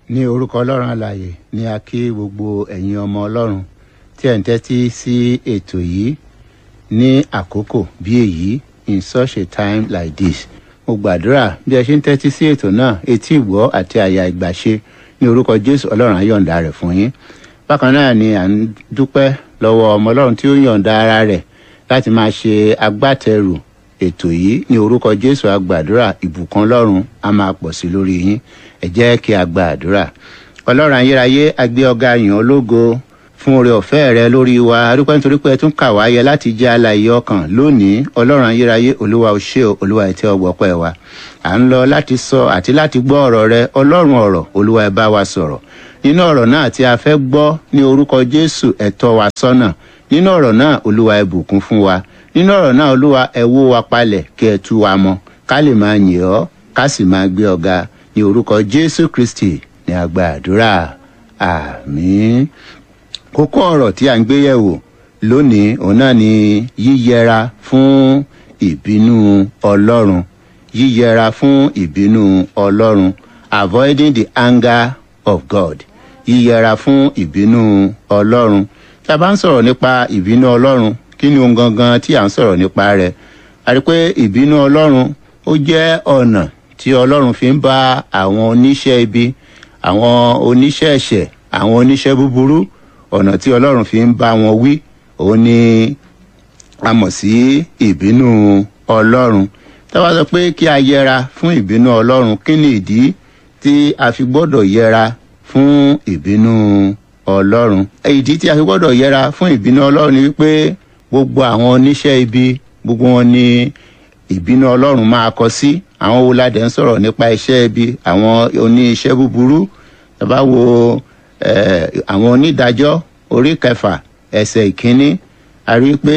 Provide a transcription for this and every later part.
ní orúkọ ọlọ́run alàyè ni a kí gbogbo ẹ̀yin ọmọ ọlọ́run tí ẹ̀ ń tẹ́tí sí ètò yìí ní àkókò bí èyí in such a time like this mo gbàdúrà bí ẹ ṣe ń tẹ́tí sí ètò náà etí ìgbọ́ àti àyà ìgbàṣe ní orúkọ jésù ọlọ́run á yọ̀ǹda rẹ̀ fún yín bákan náà ni à ń dúpẹ́ lọ́wọ́ ọmọ ọlọ́run tí ó yọ̀ǹda ara rẹ̀ láti máa ṣe agbátẹrù ètò yìí ní orúkọ jésù àgbàdúrà ìbùkún ọlọ́run á máa pọ̀ sí lórí yín ẹ jẹ́ kí a gba àdúrà ọlọ́run ayérayé agbé ọ̀gá yàn ológo fún oore ọ̀fẹ́ rẹ lórí wa adúpẹ́ nítorí pé ẹ tún kà wáyé láti jẹ́ alàyè ọkàn lónìí ọlọ́run ayérayé olúwa ò ṣe olúwa ẹ̀ tí ọgbọ́ pẹ́ wa à ń lọ láti sọ àti láti gbọ́ ọ̀rọ̀ rẹ ọlọ́run ọ̀rọ̀ olúwa ẹ bá wa sọ̀rọ̀ nínú ọ̀rọ̀ náà tí a fẹ́ gbọ́ ní orúkọ jésù ẹ tọ́ wa sọ́nà nínú ọ̀rọ̀ náà olúwa ẹ bùkún fún wa nínú ọ̀rọ̀ náà olúwa ẹ wó wa palẹ̀ kí ẹ tú wa mọ́ ká lè máa yìn ọ́ ká sì máa gbé ọ̀gá ní orúkọ jésù kristi ní àgbà àdúrà àmín kókó ọ̀rọ̀ tí a ń gbé yẹ̀wò lónìí òun náà ni yíyẹra fún ìbínú ọlọ́run yíyẹra fún ìbínú ọlọ́run avoiding the anger of god yíyẹra fún ìbínú ọlọ́run tí a bá ń sọ̀rọ̀ nípa ìbínú ọlọ́run kí ni ohun gangan tí à ń sọ̀rọ̀ nípa rẹ̀ a rí pé ìbínú ọlọ́run ó jẹ́ ọ̀nà tí ọlọ́run fi ń bá àwọn oníṣẹ́ ibi àwọn oníṣẹ́ ẹ̀ṣẹ̀ àwọn oníṣẹ́ búburú ọ̀nà tí ọlọ́run fi ń bá wọn wí òun ni a mọ̀ sí ìbínú ọlọ́run táwa sọ pé kí a yẹra fún ìbínú ọlọ́run kí ni ìdí tí a fi gbọ́dọ̀ yẹra fún ìbínú ọlọ́run ìdí tí a fi gbọ́dọ̀ yẹra fún ìbínú ọlọ́run ni wípé gbogbo àwọn oníṣẹ́ ibi gbogbo wọn ni ìbínú ọlọ́run máa kọ sí àwọn wo ládẹ ń sọ̀rọ̀ nípa iṣẹ́ ibi àwọn oníṣẹ́ búburú tàbá wo àwọn onídàájọ́ orí kẹfà ẹsẹ̀ ìkíní a rí i pé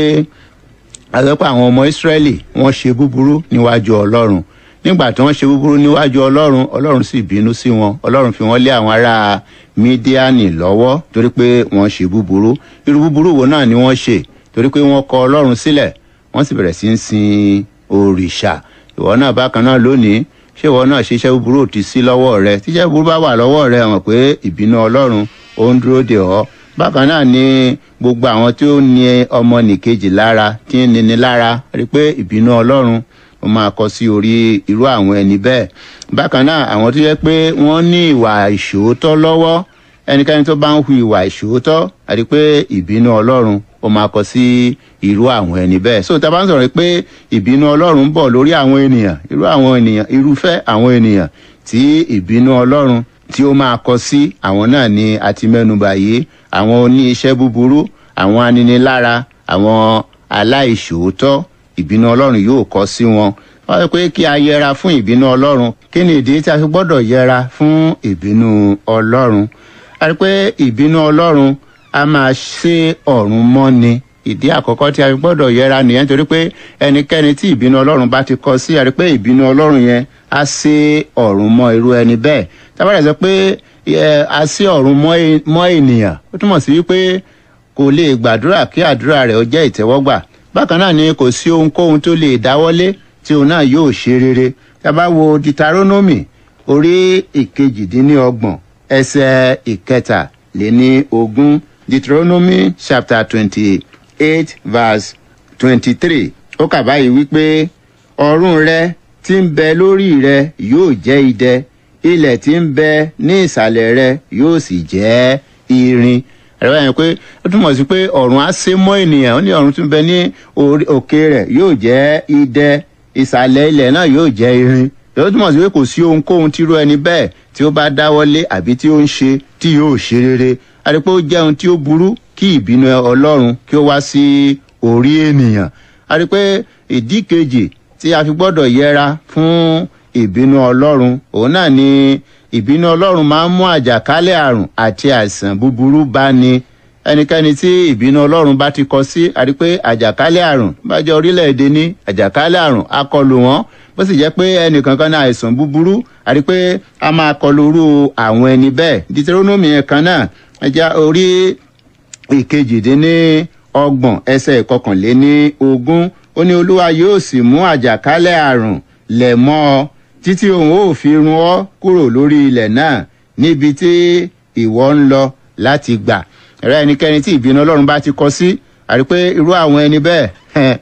àtọ́pọ̀ àwọn ọmọ ìsírẹ́lì wọ́n ṣe búburú níwájú ọlọ́run nígbà tí wọ́n ṣe búburú níwájú ọlọ́run ọlọ́run sì bínú sí wọn ọlọ́run fi wọ́n lé àwọn ará mídíánì lọ́wọ́ torí pé wọ́n ṣe búburú irú búburú wo náà ni wọ́n ṣe torí pé wọ́n kọ ọlọ́run sílẹ̀ wọ́n sì bẹ̀rẹ̀ sí ń sin òrìṣà ìwọ náà bákan náà lónìí ṣé ìwọ náà ṣiṣẹ́ búburú ò ti sí lọ́wọ́ rẹ tíṣẹ́ búburú bá wà lọ́wọ́ rẹ hàn pé ìbínú ọlọ́run ó ń dúró dè ọ́ bákan náà ni gbogbo àwọn tí ó ní ọmọ nìkejì lára tí ń nini lára rí pé ìbínú ọlọ́run ó máa kọ sí orí irú àwọn ẹni bẹ́ẹ̀ bákan náà àwọn tó yẹ pé wọ́n ní ìwà ìṣòótọ́ lọ́wọ́ ẹnikẹ́ni tó bá ń hu ìwà ìṣòótọ́ àti pé ìbínú ọlọ́run ó máa kọ sí irú àwọn ẹni bẹ́ẹ̀ so tá a bá ń sọ̀rọ̀ pé ìbínú ọlọ́run ń bọ̀ lórí àwọn ènìyàn irú àwọn ènìyàn irúfẹ́ àwọn ènìyàn tí ìbínú ọlọ́run tí ó máa kọ sí àwọn náà ni a ti mẹ́nuba yìí àwọn oní iṣẹ́ búburú àwọn aninilára àwọn aláìṣòótọ́ ìbínú ọlọ́run yóò kọ sí wọn wọ́n sọ pé kí a yẹra fún ìbínú ọlọ́run kí ni ìdí tí a fi gbọ́dọ̀ yẹra fún ìbínú ọlọ́run a rí pé ìbínú ọlọ́run a máa ṣe ọ̀run mọ́ni ìdí àkọ́kọ́ tí a fi gbọ́dọ̀ yẹra nìyẹn torí pé ẹnikẹ́ni tí ìbínú ọlọ́run bá ti kọ sí a rí pé ìbínú ọlọ́run yẹn á ṣe ọ̀run mọ́ irú ẹni bẹ́ẹ̀ tábàdà sọ pé a ṣe ọ̀run mọ́ ènìyàn ó túmọ̀ sí wípé kò lè gbàdúrà kí àdúrà rẹ̀ ó jẹ́ ìtẹ́wọ́gbà bákan náà ni kò sí ohunkóhun tó lè dáwọ́lé tí òun náà yóò ṣe rere tábà wo ditaronomy orí ìkejìdínlọ́gbọ̀n ẹsẹ̀ ìkẹta lé ní ogún deuteronomy chapter twenty-eight verse twenty-three ó kà báyìí wípé ọ̀run rẹ tí ń bẹ lórí rẹ yóò jẹ́ idẹ ilẹ̀ tí ń bẹ ní ìsàlẹ̀ rẹ yóò sì jẹ́ irin ẹ̀rọ yẹn pé ó túmọ̀ sí pé ọ̀run á sé mọ́ ènìyàn ó ní ọ̀run tí ń bẹ ní òkè rẹ̀ yóò jẹ́ idẹ ìsàlẹ̀ ilẹ̀ náà yóò jẹ́ irin ó túmọ̀ sí pé kò sí ohunkóhun tírú ẹni bẹ́ẹ̀ tí ó bá dáwọ́lé àbí tí ó ń ṣe tí yóò ṣe rere àti pé ó jẹ́ ohun tí ó burú kí ìbínú ọlọ́run kí ó wá sí orí ènìyàn àti pé ìdí kejì tí a fi gbọ́dọ̀ yẹra fún ìbínú ọlọ́run òun náà ni ìbínú ọlọ́run máa ń mú àjàkálẹ̀ àrùn àti àìsàn búburú bá ní ẹnikẹ́ni tí ìbínú ọlọ́run bá ti kọ sí àti pé àjàkálẹ̀ àrùn bá jẹ́ orílẹ̀-èdè ní àjàkálẹ̀ àrùn á kọlù wọ́n bó sì jẹ́ pé ẹnìkankan ní àìsàn búburú àti pé a máa kọlù irú àwọn ẹni bẹ́ẹ̀ deuteronomy yẹn kan náà ẹja orí ìkejìdínní ọgbọ̀n ẹsẹ̀ ìkọkànléní ogún ó ní olúwa yóò sì mú àjàkálẹ̀ àrùn lẹ̀ mọ́ ọ títí òun ó fi run ọ́ kúrò lórí ilẹ̀ náà níbi tí ìwọ ń lọ láti gbà ẹ̀rọ ẹnikẹ́ni tí ìbínú ọlọ́run bá ti kọ sí àrí pé irú àwọn ẹni bẹ́ẹ̀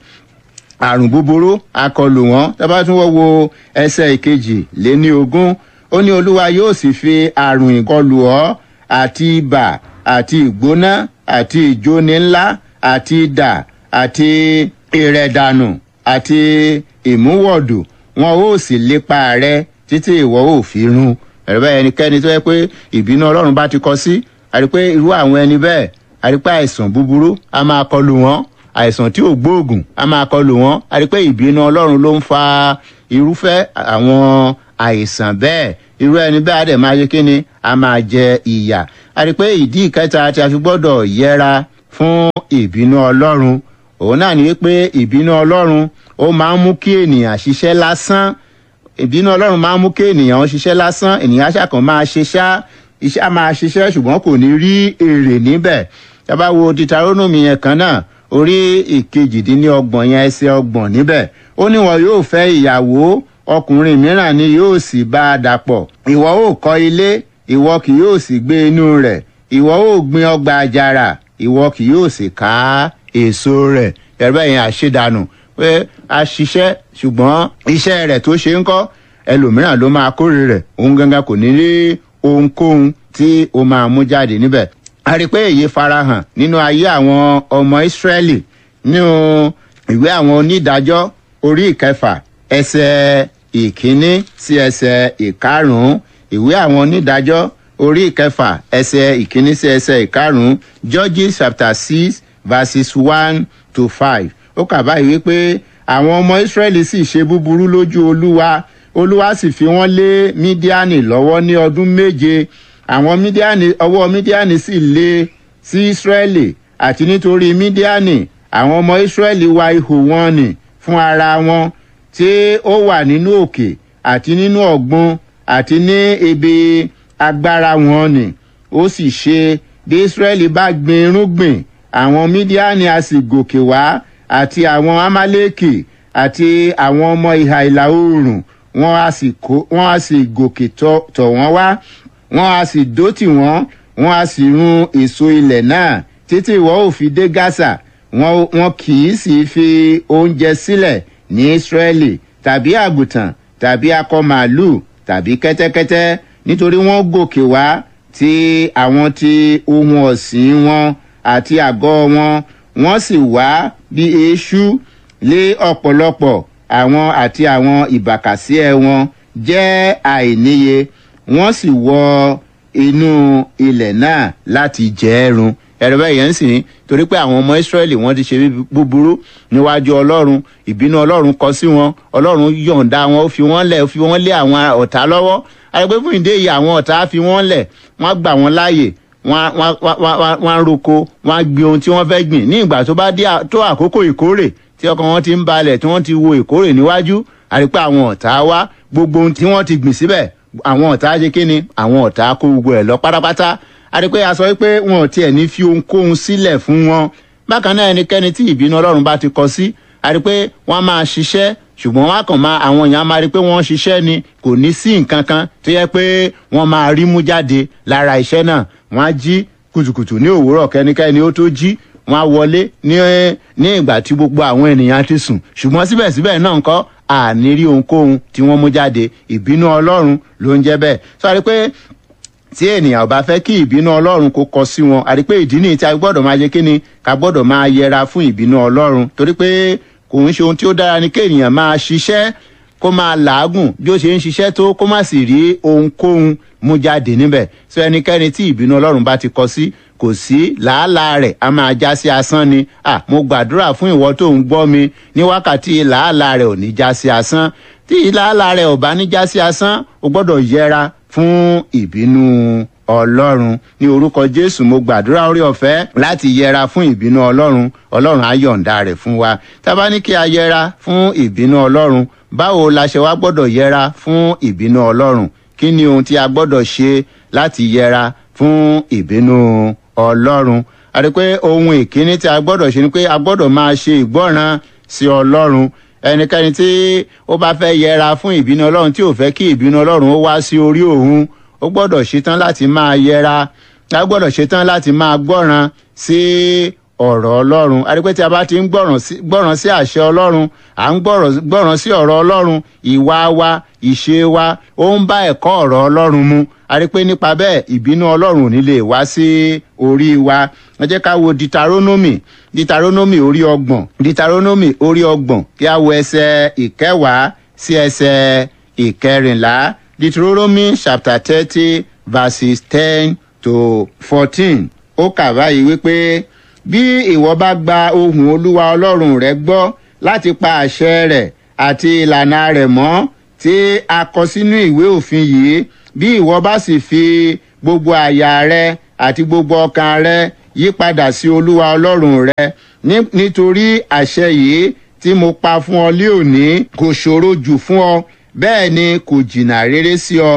àrùn búburú akọlù wọn tábà tún wọ́n wo ẹsẹ̀ ìkejì lé ní ogún ó ní olúwa yóò sì fi àrùn ìkọlù ọ́ àti ibà àti ìgbóná àti ìjóni ńlá àti idà àti ìrẹ̀dànù àti ìmúwọ̀dù wọn ó sì lépa rẹ títí ìwọ ò fi run ẹ̀rọ bẹ́ẹ̀ ẹnikẹ́ni tó yẹ pé ìbínú ọlọ́run bá ti kọ sí àrí pé irú àwọn ẹni bẹ́ẹ̀ àrí pé àìsàn búburú a máa kọlù wọn àìsàn tí ò gbóògùn a máa kọlù wọn àrí pé ìbínú ọlọ́run ló ń fa irúfẹ́ àwọn àìsàn bẹ́ẹ̀ irú ẹni bẹ́ẹ̀ á dẹ̀ máa yé kíni a máa jẹ ìyà àrí pé ìdí ìkẹta tí a fi gbọ́dọ̀ yẹra fún ìbínú ọlọ́run òun náà ni wípé ìbínú ọlọ́run ó máa ń mú kí ènìyàn ṣiṣẹ́ lásán ìbínú ọlọ́run máa ń mú kí ènìyàn ṣiṣẹ́ lásán ènìyàn ṣàkàn máa ṣe ṣá iṣẹ́ á máa ṣiṣẹ́ ṣùgbọ́n kò ní rí èrè níbẹ̀ tá a bá wo titarónùmí yẹn kan náà orí ìkejìdínlọ́gbọ̀n yẹn ẹsẹ̀ ọgbọ̀n níbẹ̀ ó ní wọn yóò fẹ́ ìyàwó ọkùnrin mìíràn ni yóò sì bá a dàpọ̀ ìwọ ó kọ́ ilé ìwọ kì yóò sì gbé inú rẹ̀ ìwọ ó gbin ọgbà àjàrà ìwọ kì yóò sì ká èso rẹ̀ ẹ̀rọ yẹn àṣedànù pé a ṣiṣẹ́ ṣùgbọ́n iṣẹ́ rẹ̀ tó ṣe ń kọ́ ẹlòmíràn ló máa kórè rẹ̀ òun gangan kò ní rí ohunkóhun tí ó máa mú jáde níbẹ̀ a rí i pé èyí farahàn nínú ayé àwọn ọmọ ìsírẹ́lì nínú ìwé àwọn onídàájọ́ orí ìkẹfà ẹsẹ̀ ìkíní sí ẹsẹ̀ ìkarùn-ún ìwé àwọn onídàájọ́ orí ìkẹfà ẹsẹ̀ ìkíní sí ẹsẹ̀ ìkarùn-ún judges chapter six verses one to five ó kà báyìí wípé àwọn ọmọ ìsírẹ́lì sì ṣe búburú lójú olúwa olúwa sì fi wọ́n lé mídíánì lọ́wọ́ ní ọdún méje àwọn mídíánì ọwọ́ mídíánì sì lé sí ìsírẹ́lì àti nítorí mídíánì àwọn ọmọ ìsírẹ́lì wa ihò wọn nì fún ara wọn tí ó wà nínú òkè àti nínú ọ̀gbun àti ní ibi agbára wọn nì ó sì ṣe bí ìsírẹ́lì bá gbin irúgbìn àwọn mídíánì a sì gòkè wá àti àwọn amálẹ́kì àti àwọn ọmọ ìhà ìlà oòrùn wọ́n á sì kó wọ́n á sì gòkè tọ̀ tọ̀ wọ́n wá wọ́n á sì dó tì wọ́n wọ́n á sì run èso ilẹ̀ náà títí ìwọ́ ò fi dé gaza wọn wọn kì í sì fi oúnjẹ sílẹ̀ ní israẹli tàbí àgùntàn tàbí akọ màálù tàbí kẹ́tẹ́kẹ́tẹ́ nítorí wọ́n gòkè wá ti àwọn ti ohun ọ̀sìn wọn àti àgọ́ wọn wọ́n sì wá bí eṣú lé ọ̀pọ̀lọpọ̀ àwọn àti àwọn ìbàkàsíẹ̀ wọn jẹ́ àìníye wọ́n sì wọ inú ilẹ̀ náà láti jẹ́ ẹ̀rùn ẹ̀rọ bẹ́ẹ̀ yẹn ń sìn torí pé àwọn ọmọ ìsírẹ́lì wọ́n ti ṣe búburú níwájú ọlọ́run ìbínú ọlọ́run kọ sí wọn ọlọ́run yọ̀ǹda wọn ó fi wọ́n lẹ̀ ó fi wọ́n lé àwọn ọ̀tá lọ́wọ́ àyẹ̀pẹ́ fún ìdí èyí àwọn ọ̀tá fi wọ́n lẹ̀ wọ́n gbà wọ́n láàyè wọ́n á roko wọ́n á gbin ohun tí wọ́n fẹ́ gbìn ní ìgbà tó bá dé tó àkókò ìkórè tí ọkàn wọn ti ń balẹ̀ tí wọ́n ti wo ìkórè níwájú àrípẹ́ àwọn ọ̀tá wá gbogbo ohun tí wọ́n ti gbìn síbẹ̀ àwọn ọ̀tá ṣe kí ni àwọn ọ̀tá kó gbogbo ẹ̀ lọ pátápátá àrípẹ́ a sọ pé wọn ò tiẹ̀ ní fi ohunkóhun sílẹ̀ fún wọn bákan náà ẹnikẹ́ni tí ìbínú ọlọ́run bá ti kọ sí àrípẹ́ wọ́n máa ṣiṣẹ́ ṣùgbọ́n wọ́n á kàn máa àwọn èèyàn máa rí pé wọ́n ń ṣiṣẹ́ ni kò ní sí nǹkan kan tó yẹ pé wọ́n máa rí mú jáde lára iṣẹ́ náà wọ́n á jí kùtùkùtù ní òwúrọ̀ kẹ́nikẹ́ni ó tó jí wọ́n á wọlé ní ní ìgbà tí gbogbo àwọn ènìyàn ti sùn ṣùgbọ́n síbẹ̀síbẹ̀ náà ńkọ́ àní rí ohunkóhun tí wọ́n mú jáde ìbínú ọlọ́run ló ń jẹ́ bẹ́ẹ̀ sọ pé tí ènìyàn bá fẹ́ kí ìbínú ọlọ́run kó kọ sí wọn àti pé ìdí nìyí tí a gbọ́dọ̀ máa yẹ kí ni ká gbọ́dọ̀ máa yẹra fún ìbínú ọlọ́run torí pé kò ń ṣe ohun tí ó dára ni kí ènìyàn máa ṣiṣẹ́ kó máa làágùn bí ó ṣe ń ṣiṣẹ́ tó kó má sì rí ohunkóhun mú jáde níbẹ̀ sọ ẹnikẹ́ni tí ìbínú ọlọ́run bá ti kọ sí kò sí làálàá rẹ̀ a máa já sí asán ni à mo gbàdúrà fún ìwọ tó ń gbọ́ mi ní wákàtí làálàá rẹ̀ ò ní já sí asán tí làálàá rẹ̀ ò bá ní já sí asán o gbọ́dọ̀ yẹra fún ìbínú ọlọ́run ní orúkọ jésù mo gbàdúrà orí ọ̀fẹ́ láti yẹra fún ìbínú ọlọ́run ọlọ́run á yọ̀ǹda rẹ̀ fún wa tá a bá ní kí a yẹra fún ìbínú ọlọ́run báwo la ṣe wá gbọ́dọ̀ yẹra fún ìbínú ọlọ́run kí ni ohun tí a gbọ́dọ̀ ṣe láti yẹra fún ìbínú ọlọ́run a rí pé ohun ìkíní tí a gbọ́dọ̀ ṣe ni pé a gbọ́dọ̀ máa ṣe ìgbọ́ràn sí ọlọ́run ẹnikẹ́ni tí ó bá fẹ́ yẹra fún ìbínú ọlọ́run tí ò fẹ́ kí ìbínú ọlọ́run ó wá sí orí òun ó gbọ́dọ̀ ṣetán láti máa yẹra a gbọ́dọ̀ ṣetán láti máa gbọ́ràn sí ọ̀rọ̀ ọlọ́run àdìpẹ́ tí a bá ti ń gbọ́ràn sí àṣẹ ọlọ́run à ń gbọ́ràn sí ọ̀rọ̀ ọlọ́run ìwà wa ìṣe wa ó ń bá ẹ̀kọ́ ọ̀rọ̀ ọlọ́run mu àdìpẹ́ nípa bẹ́ẹ̀ ìbínú ọlọ́run ò ní lè wá sí orí wa ẹ jẹ́ ká wo ditaronomy ditaronomy orí ọgbọ̀n ditaronomy orí ọgbọ̀n kí a wo ẹsẹ̀ ìkẹwàá sí ẹsẹ̀ ìkẹrìnlá deuteronomy chapter thirty verses ten to fourteen ó kà báyìí wípé bí ìwọ bá gba ohùn olúwa ọlọ́run rẹ gbọ́ láti pa àṣẹ rẹ̀ àti ìlànà rẹ̀ mọ́ tí a kọ sínú ìwé òfin yìí bí ìwọ bá sì fi gbogbo àyà rẹ àti gbogbo ọkàn rẹ yí padà sí olúwa ọlọ́run rẹ nítorí àṣẹ yìí tí mo pa fún ọ lé òní kò ṣòro jù fún ọ bẹ́ẹ̀ ni kò jìnnà rere sí ọ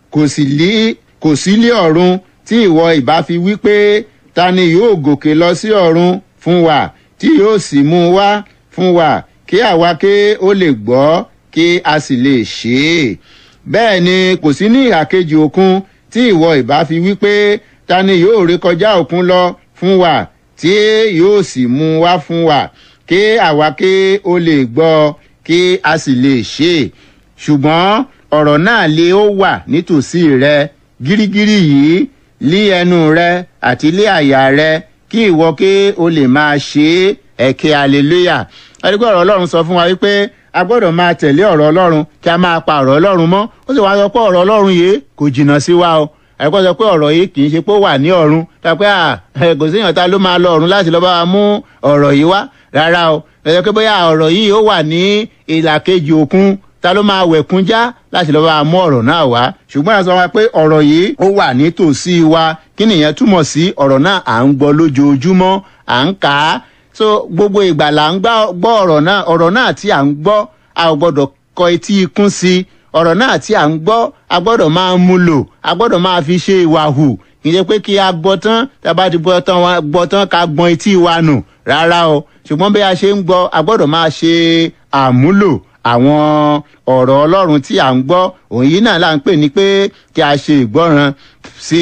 kò sí lé ọ̀run tí ìwọ ìbá fi wí pé ta ni yóò gòkè lọ sí ọ̀run fún wa tí yóò sì mú wá fún wa kí àwa ké ó lè gbọ́ kí a sì lè ṣe é bẹ́ẹ̀ ni kò sí ní ìhà kejì òkun tí ìwọ ìbá fi wí pé ta ni yóò rékọjá òkun lọ fún wa tí yóò sì mú wá fún wa kí àwa ké ó lè gbọ́ kí a sì lè ṣe é ṣùgbọ́n ọ̀rọ̀ náà lé ó wà nítòsí rẹ gírígírí yìí lí ẹnu rẹ àti lé àyà rẹ kí ìwọ kí o lè máa ṣe ẹ̀kẹ́ hallelujah ẹ̀rígbọ́ ọ̀rọ̀ ọlọ́run sọ fún wa wípé a gbọ́dọ̀ máa tẹ̀lé ọ̀rọ̀ ọlọ́run kí a máa pa ọ̀rọ̀ ọlọ́run mọ́ ó sì wá sọ pé ọ̀rọ̀ ọlọ́run yìí kò jìnnà sí wa o ẹ̀kọ́ sọ pé ọ̀rọ̀ yìí kì í ṣe pé ó wà ní ọ̀run tàbí kò séèyàn ta ló máa lọ ọ̀run láti lọ́ bá wa mú ọ̀rọ̀ yìí wá rárá o ẹ̀sọ́ pé bóyá ọ̀rọ̀ yìí ó wà ní ìlà kejì òkun ta ló máa wẹ̀kún já láti lọ́ bá wa mú ọ̀rọ̀ náà wá ṣùgbọ́n a sọ wa pé ọ̀rọ̀ yìí ó wà nítòsí wa kí nìyẹn túmọ̀ sí ọ̀rọ̀ náà à ń gbọ́ lójoojúmọ́ à ń kà á so gbogbo ìgbà là ń gbọ́ ọ̀rọ̀ náà ọ̀rọ̀ náà tí à ń gbọ́ a ò gbọ́dọ̀ kọ etí ikún sí i ọ̀rọ̀ náà tí à ń gbọ́ a gbọ́dọ̀ máa mú lò a gbọ́dọ̀ máa fi ṣe ìwà hù kì í ṣe pé kí a gbọ́ tán tá a bá ti gbọ́ tán ká gbọ́n etí wa nù rárá o ṣùgbọ́n bí a ṣe ń gbọ́ a gbọ́dọ̀ máa ṣe àmúlò àwọn ọ̀rọ̀ ọlọ́run tí à ń gbọ́ òun yìí náà là ń pè ní pé kí a ṣe ìgbọ́ràn sí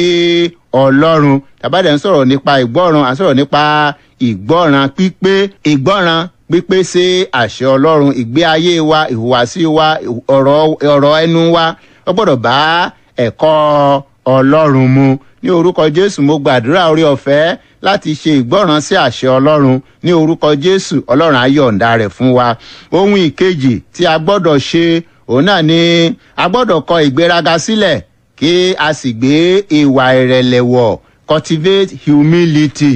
ọlọ́run tàbádẹ́ ń sọ̀rọ̀ nípa ìgbọ́ràn à ń sọ̀rọ̀ nípa ìgbọ́ràn pípé ìgbọ́ràn pípé sí àṣẹ ọlọ́run ìgbé ayé wa ìhùwàsí wa ọ̀rọ̀ ẹnu wa ó gbọ́dọ̀ bá ẹ̀kọ́ ọlọ́run mu ní orúkọ jésù mo gbàdúrà orí ọ̀fẹ́ láti ṣe ìgbọ́ràn sí àṣẹ ọlọ́run ní orúkọ jésù ọlọ́run á yọ̀ǹda rẹ̀ fún wa ohun ìkejì tí a gbọ́dọ̀ ṣe òun náà ni a gbọ́dọ̀ kọ ìgbéraga sílẹ̀ kí a sì gbé ìwà ìrẹ̀lẹ̀ wọ̀ cultivate humility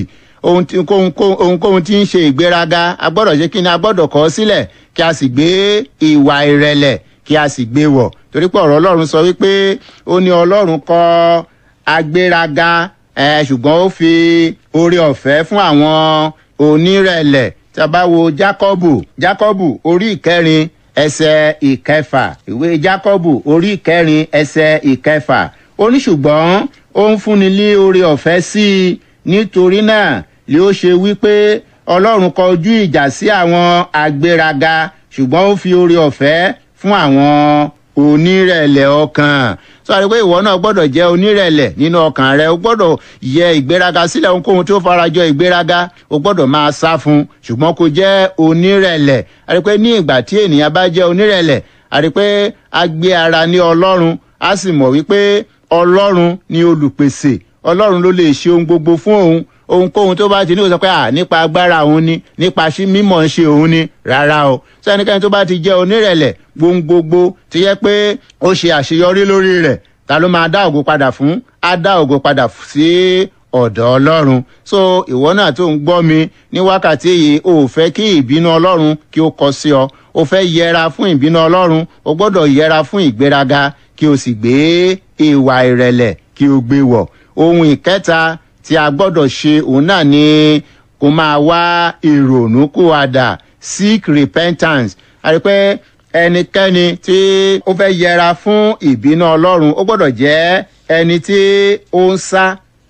ohunkóhun tí ń ṣe ìgbéraga a gbọ́dọ̀ ṣe kí ni a gbọ́dọ̀ kọ́ sílẹ̀ kí a sì gbé ìwà ìrẹ̀lẹ̀ kí a sì gbé wọ̀ torí pé ọ̀rọ̀ ọlọ́run sọ wípé ó ní ọlọ́run kọ́ agbéraga ṣùgbọ́n ó fi oore ọ̀fẹ́ fún àwọn onírẹ̀lẹ̀ tí a bá wo jákọ́bù jákọ́bù orí ìkẹrin ẹsẹ̀ ìkẹfà ìwé jákọ́bù orí ìkẹrin ẹsẹ̀ ìkẹfà ó ní ṣùgbọ́n ó ń fúnni ní oore ọ̀fẹ́ sí i nítorí náà ni ó ṣe wípé ọlọ́run kọjú ìjà sí àwọn agbéraga ṣùgbọ́n ó fi oore ọ̀fẹ́ fún àwọn onírẹ̀lẹ̀ ọkàn sọ àdìpé ìwọ náà gbọ́dọ̀ jẹ́ onírẹ̀lẹ̀ nínú ọkàn rẹ o gbọ́dọ̀ yẹ ìgbéraga sílẹ̀ ohunkóhun tó farajọ ìgbéraga o gbọ́dọ̀ máa sá fún ṣùgbọ́n kò jẹ́ onírẹ̀lẹ̀ àdìpé ní ìgbà tí ènìyàn bá jẹ́ onírẹ̀lẹ̀ àdìpé a gbé ara ní ọlọ́run a sì mọ̀ wípé ọlọ́run ni olùpèsè ọlọ́run ló lè ṣe ohun gbogbo fún òun ohunkóhun tó bá ti ní kó sọ pé à nípa agbára òun ni nípa mímọ̀ ń ṣe òun ni rárá o sẹ́nikẹ́ni tó bá ti jẹ́ onírẹ̀lẹ̀ gbogbogbò ti yẹ pé ó ṣe àṣeyọrí lórí rẹ̀ ta ló máa dá ògo padà fún á dá ògo padà sí ọ̀dọ̀ ọlọ́run so ìwọ náà tó ń gbọ́ mi ní wákàtí yìí o ò fẹ́ kí ìbínú ọlọ́run kí ó kọ sí ọ o fẹ́ yẹra fún ìbínú ọlọ́run o gbọ́dọ̀ yẹra fún ìgbéraga kí o sì gbé ìwà ìrẹ̀lẹ̀ kí o gbé wọ̀ ohun ìkẹta tí a gbọ́dọ̀ ṣe òun náà ni kó máa wá ìrònúkúwàdà seek repentance àti pé ẹnikẹ́ni tí ó fẹ́ yẹra fún ìbínú ọlọ́run ó gbọ́dọ̀ jẹ́ ẹni tí ó ń sá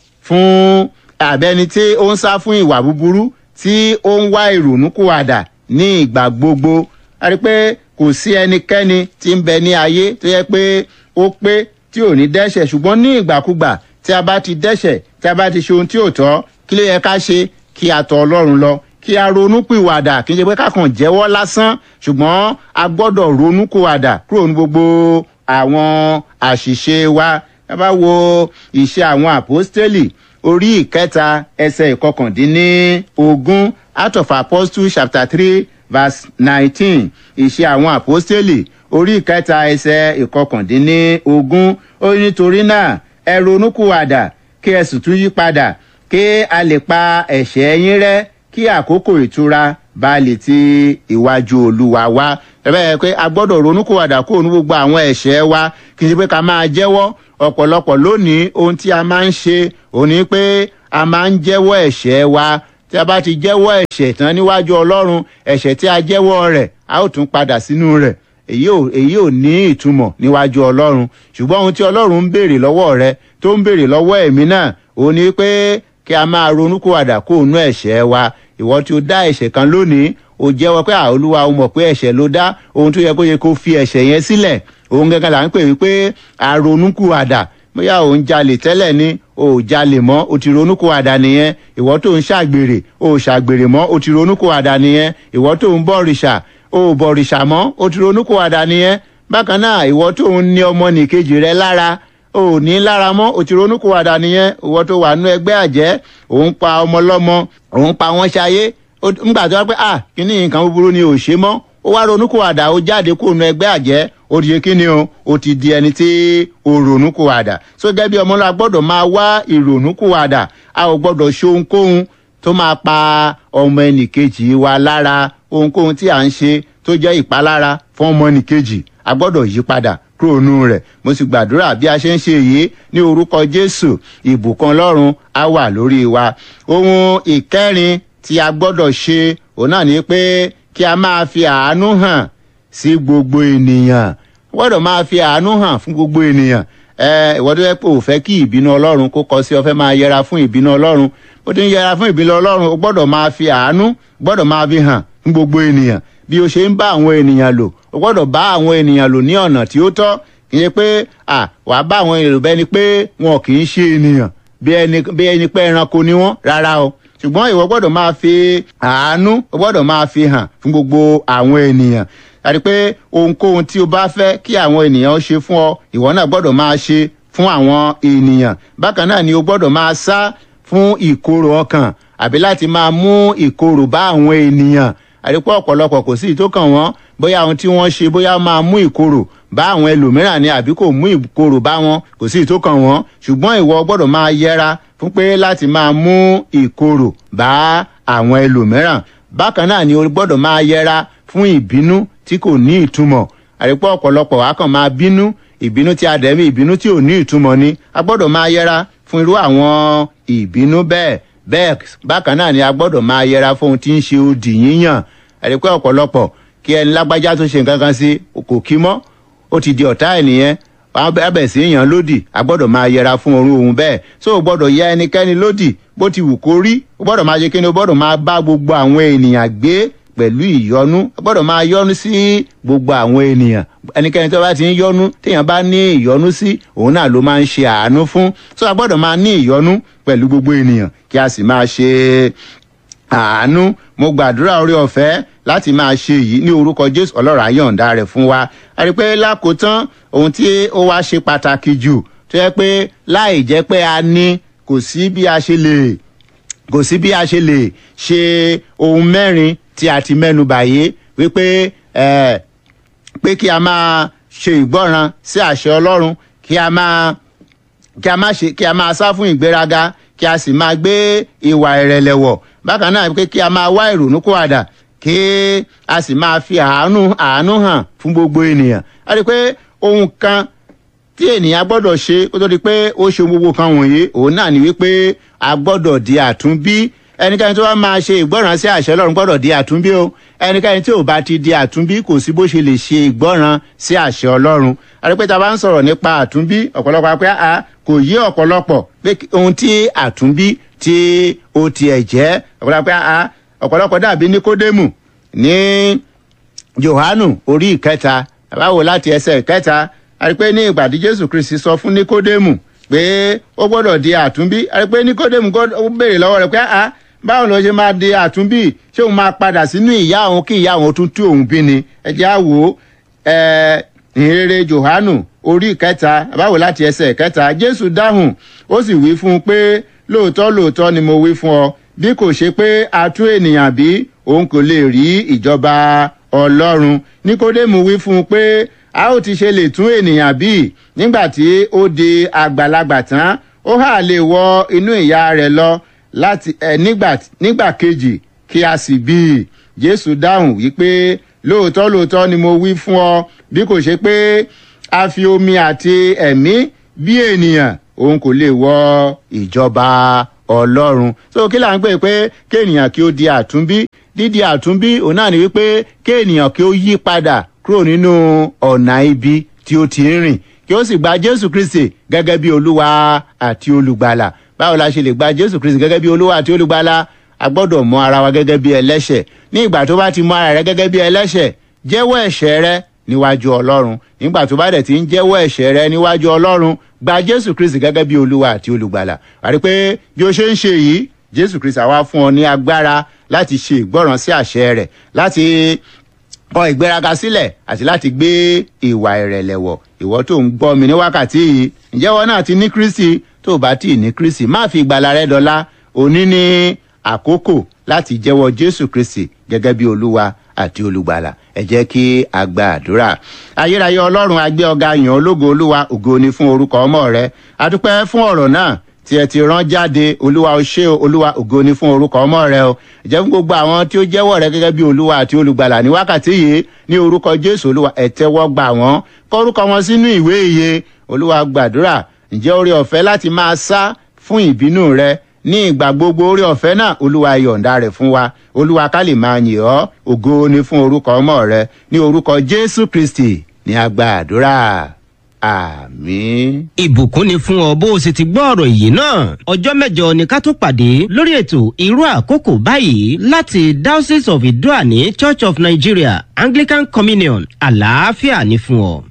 fún àbẹ́ni tí ó ń sá fún ìwà búburú tí ó ń wá ìrònúkúwàdà ní ìgbà gbogbo àti pé kò sí ẹnikẹ́ni tí ń bẹ ní ayé tó yẹ pé ó pé tí ò ní dẹ́ṣẹ̀ ṣùgbọ́n ní ìgbàkúgbà tí a bá ti dẹ́ṣẹ̀ tí a bá ti ṣe ohun tí ò tọ́ kí ló yẹ ká ṣe kí a tọ̀ ọlọ́run lọ kí a ronú pìwàdà kí n ṣe pé ká kàn jẹ́wọ́ lásán ṣùgbọ́n a gbọ́dọ̀ ronú pìwàdà kúrò ní gbogbo àwọn àṣìṣe wa ẹ bá wo ìṣe àwọn àpọ́stélì orí ìkẹta ẹsẹ̀ ìkọkàndínní ogún out of apostles chapter three verse nineteen ìṣe àwọn àpọ́stélì orí ìkẹta ẹsẹ̀ ìkọkàndínní ogún ó ní nítorí náà ẹ ronúkúwàdà kí ẹ sì tún yí padà kí a lè pa ẹ̀ṣẹ̀ yín rẹ́ kí àkókò ìtura bá lè ti ìwájú olúwa wá ẹ̀bẹ́ yẹ pé a gbọ́dọ̀ ronúkúwàdà kó nu gbogbo àwọn ẹ̀ṣẹ̀ wa kì í ṣe pé ká máa jẹ́wọ́ ọ̀pọ̀lọpọ̀ lónìí ohun tí a máa ń ṣe òní pé a máa ń jẹ́wọ́ ẹ̀ṣẹ̀ wa tí a bá ti jẹ́wọ́ ẹ̀ṣẹ̀ tán níwájú ọlọ́run ẹ̀ṣẹ̀ tí a jẹ́wọ́ rẹ̀ a ó tún padà sínú rẹ̀ èyí ò èyí ò ní ìtumọ̀ níwájú ọlọ́run ṣùgbọ́n ohun tí ọlọ́run ń béèrè lọ́wọ́ rẹ tó ń béèrè lọ́wọ́ ẹ̀mí náà òun ni pé kí a máa ronúkúwàdà kó òun ẹ̀ṣẹ̀ wa ìwọ tí o dá ẹ̀ṣẹ̀ kan lónìí o jẹ́wọ́ pé àolúwa o mọ̀ pé ẹ̀ṣẹ̀ ló dá ohun tó yẹ kó yẹ kó fi ẹ̀ṣẹ̀ yẹn sílẹ̀ òun gẹ́gẹ́ là ń pè wípé àronúkúwàdà bóyá òun jalè tẹ́lẹ̀ ni o ò jalè mọ́ o ti ronúkúwàdà nìyẹn ìwọ tó ń ṣàgbèrè o ò ṣàgbèrè mọ́ o ti ronúkúwàdà nìyẹn ìwọ tó ń bọ̀rìṣà o ò bọ̀rìṣà mọ́ o ti ronúkúwàdà nìyẹn bákan náà ìwọ tó ń ní ọmọ nìkejì rẹ lára o ò ní lára mọ́ o ti ronúkúwàdà nìyẹn ìwọ tó wà nú ẹgbẹ́ àjẹ́ òun pa ọmọ lọ́mọ òun pa wọ́n ṣayé ńgbà tó wá pé ah kíní nǹkan búburú ni ò ṣe mọ́ ó wá ronúkúwàdà ó jáde kó nu ẹgbẹ́ àjẹ́ ó di kíni o ó ti di ẹni tí ó ronúkúwàdà so gẹ́gẹ́ bí ọmọlá gbọ́dọ̀ máa wá ìrònúkúwàdà a ò gbọ́dọ̀ ṣe ohunkóhun tó máa pa ọmọ ẹnìkejì wa lára ohunkóhun tí à ń ṣe tó jẹ́ ìpalára fún ọmọ ẹnìkejì a gbọ́dọ̀ yí padà kúrò nù rẹ̀ mo sì gbàdúrà bí a ṣe ń ṣe yìí ní orúkọ jésù ìbùkún ọlọ́run á wà lórí wa ohun ìkẹrin tí a gbọ́dọ̀ ṣe òun náà ni pé kí a máa fi àánú hàn sí gbogbo ènìyàn gbọ́dọ̀ máa fi àánú hàn fún gbogbo ènìyàn ẹ ìwọ tó yẹ pé ò fẹ́ kí ìbínú ọlọ́run kó kọ sí ọ fẹ́ máa yẹra fún ìbínú ọlọ́run ó ti ń yẹra fún ìbínú ọlọ́run o gbọ́dọ̀ máa fi àánú gbọ́dọ̀ máa fi hàn fún gbogbo ènìyàn bí o ṣe ń bá àwọn ènìyàn lò o gbọ́dọ̀ bá àwọn ènìyàn lò ní ọ̀nà tí ó tọ́ kì í ṣe pé à wàá bá àwọn ènìyàn lò bẹ́ẹ̀ ni pé wọn kì í ṣe ènìyàn bí ẹni pé ẹranko ni wọ́n rárá o ṣùgbọ́n ìwọ gbọ́dọ̀ máa fi àánú o gbọ́dọ̀ máa fi hàn fún gbogbo àwọn ènìyàn àti pé ohunkóhun tí o bá fẹ́ kí àwọn ènìyàn ṣe fún ọ ìwọ náà gbọ́dọ̀ máa ṣe fún àwọn ènìyàn bákan náà ni o gbọ́dọ̀ máa sá fún ìkorò ọkàn àbí láti máa mú ìkorò bá àwọn ènìyàn àti pé ọ̀pọ̀lọpọ̀ kò sí ìtó kàn wọ́n bóyá ohun tí wọ́n ṣe bóyá máa mú ìkorò bá àwọn ẹlòmíràn ni àbí kò mú ìkorò bá wọn kò sí ìtó kàn wọ́n ṣùgbọ́n ìwọ gbọ́dọ̀ máa yẹra fún pé láti máa mú ìkorò bá àwọn ẹlòmíràn bákan náà ni o gbọ́dọ̀ máa yẹra fún ìbínú tí kò ní ìtumọ̀ àrípọ̀ ọ̀pọ̀lọpọ̀ wá kàn máa bínú ìbínú tí a dẹ̀mí ìbínú tí ò ní ìtumọ̀ ni a gbọ́dọ̀ máa yẹra fún irú àwọn ìbínú bẹ́ẹ̀ bẹ́ẹ̀ bákan náà ni a gbọ́dọ̀ máa yẹra fún ohun tí ń ṣe odi yíyàn àrípọ̀ ọ̀pọ̀lọpọ̀ kí ẹni lágbájá tó ṣe nǹkan kan sí kò kí mọ́ ó ti di ọ̀tá ẹ̀ nìyẹn abẹ sí èèyàn lódì a gbọ́dọ̀ máa yẹra fún orun òun bẹ́ẹ̀ so o gbọ́dọ̀ yẹ ẹnikẹ́ni lódì bó ti wù kó rí o gbọ́dọ̀ máa ṣe kí ni o gbọ́dọ̀ máa bá gbogbo àwọn ènìyàn gbé pẹ̀lú ìyọnu o gbọ́dọ̀ máa yọnu sí gbogbo àwọn ènìyàn ẹnikẹ́ni tó bá ti ń yọnu téèyàn bá ní ìyọnu sí òun náà ló máa ń ṣe àánú fún so a gbọ́dọ̀ máa ní ìyọnu pẹ̀lú gbogbo ènìyàn kí a sì máa ṣe àánú mo gbàdúrà orí ọ̀fẹ́ láti máa ṣe yìí ní orúkọ jésù ọlọ́run àyọ̀ǹda rẹ̀ fún wa a rí i pé lákòótán ohun tí ó wá ṣe pàtàkì jù tó yẹ pé láì jẹ́ pé a ní kò sí bí a ṣe lè kò sí bí a ṣe lè ṣe ohun mẹ́rin tí a ti mẹ́nu bàyé wípé ẹ̀ pé kí a máa ṣe ìgbọ́ràn sí àṣẹ ọlọ́run kí a máa kí a máa ṣe kí a máa sá fún ìgbéraga kí a sì máa gbé ìwà ìrẹ̀lẹ̀ wọ̀ bákan náà pé kí a máa wá ìrònú kó àdà kí a sì máa fi àánú àánú hàn fún gbogbo ènìyàn a rí i pé ohun kan tí ènìyàn gbọ́dọ̀ ṣe kó tó di pé ó ṣe gbogbo kan wọ̀nyí òun náà ni wípé a gbọ́dọ̀ di àtúnbí ẹnikẹ́ni tó bá máa ṣe ìgbọ́ràn sí àṣẹ ọlọ́run gbọ́dọ̀ di àtúnbí o ẹnikẹ́ni tí ò bá ti di àtúnbí kò sí bó ṣe lè ṣe ìgbọ́ràn sí àṣẹ ọlọ́run àrípẹ́ tá a bá ń sọ̀rọ̀ nípa àtúnbí ọ̀pọ̀lọpọ̀ apẹ́ a kò yé ọ̀pọ̀lọpọ̀ pé ohun tí àtúnbí tí ó tiẹ̀ jẹ́ ọ̀pọ̀lọpọ̀ apẹ́ a ọ̀pọ̀lọpọ̀ dàbí níkódémù ní johanu orí ìkẹta báwo láti ẹsẹ̀ ìkẹta àti pé ní ìgbà tí jésù kristi sọ fún nikodemu pé ó gbọ́dọ̀ di àtúnbí àti pé nikodemu ó béèrè lọ́wọ́ rẹ̀ pé ah báwo ló ṣe máa di àtúnbí ṣé òun máa padà sínú ìyá òun kí ìyá òun tún tú òun bí ni ẹ jẹ́ á wò ó ìhìnrere johanu orí kẹta báwo láti ẹsẹ̀ kẹta jésù dáhùn ó sì wí fún un pé lóòótọ́ lóòótọ́ ni mo wí fún ọ bí kò ṣe pé a tú ènìyàn bí òun kò lè rí ìjọba ọlọ́run níkódémù wí fún un pé a ó ti ṣe lè tún ènìyàn bí nígbà tí ó di àgbàlagbà tán ó hà lè wọ inú ìyá rẹ̀ lọ láti ẹ nígbà kejì kí a sì bí i jésù dáhùn wípé lóòótọ́ lóòótọ́ ni mo wí fún ọ bí kò ṣe pé a fi omi àti ẹ̀mí bí ènìyàn òun kò lè wọ ìjọba ọlọ́run so kí là ń pè pé kéènìyàn kí ó di àtúnbí dídi àtúnbí òun náà ni wípé kéènìyàn kí ó yí padà kúrò nínú ọ̀nà ibi tí ó ti ń rìn kí ó sì gba jésù kristi gẹ́gẹ́ bí olúwa àti olùgbàlà báwo la ṣe lè gba jésù kristi gẹ́gẹ́ bí olúwa àti olùgbàlà a gbọ́dọ̀ mọ ara wa gẹ́gẹ́ bí ẹlẹ́ṣẹ̀ ní ìgbà tó bá ti mọ ara rẹ gẹ́gẹ́ bí ẹlẹ́ṣẹ̀ jẹ́wọ́ ẹ̀ṣẹ̀ rẹ níwájú ọlọ́run nígbà tó bá dẹ̀ ti ń jẹ́wọ́ ẹ̀ṣẹ̀ rẹ níwájú ọlọ́run gba jésù kristi gẹ́gẹ́ bí olúwa àti olùgbàlà àti pé bí o ṣe ń ṣe yìí jésù kristi àwa fún ọ ní agbára láti ṣe ìgbọràn sí àṣẹ rẹ láti kọ ìgbéraga sílẹ̀ àti láti gbé ìwà ìrẹ̀lẹ̀ wọ̀ ìwọ tó ń gbọ́ mi ní wákàtí yìí ǹjẹ́ wọn náà ti ní kristi tó o bá tí ì ní kristi má fi ìgbàlà rẹ dọ́là òní ní àkókò láti jẹ́wọ́ jésù kristi gẹ́gẹ́ bí olúwa àti olùgbàlà ẹ jẹ́ kí a gba àdúrà ayérayé ọlọ́run agbé ọ̀gá yàn ológo olúwa ògo ni fún orúkọ ọmọ rẹ adúpẹ́ fún ọ̀rọ̀ náà tí ẹ ti rán jáde olúwa ó ṣe olúwa ògo ni fún orúkọ ọmọ rẹ o jẹ́ fún gbogbo àwọn tí ó jẹ́wọ́ rẹ gẹ́gẹ́ bí olúwa àti olùgbàlà ní wákàtí yìí ní orúkọ jésù olúwa ẹ tẹ́wọ́ gbà wọ́n kọ́rúkọ wọn sínú ìwé ìyè olúwa gbàdúrà ǹjẹ́ orí ọ̀fẹ́ láti máa sá fún ìbínú rẹ ní ìgbà gbogbo orí ọ̀fẹ́ náà olúwa yọ̀ǹda rẹ̀ fún wa olúwa ká lè máa yìn ọ́ ògo ni fún orúkọ ọmọ rẹ ní orúkọ jésù kristi ní agba àdúrà àmín. ìbùkún ni fún ọ bó o sì ti gbọ́ ọ̀rọ̀ yìí náà ọjọ́ mẹ́jọ ni ká tó pàdé lórí ètò irú àkókò báyìí láti diocese of idoani church of nigeria anglican communion àlàáfíà ni fún ọ.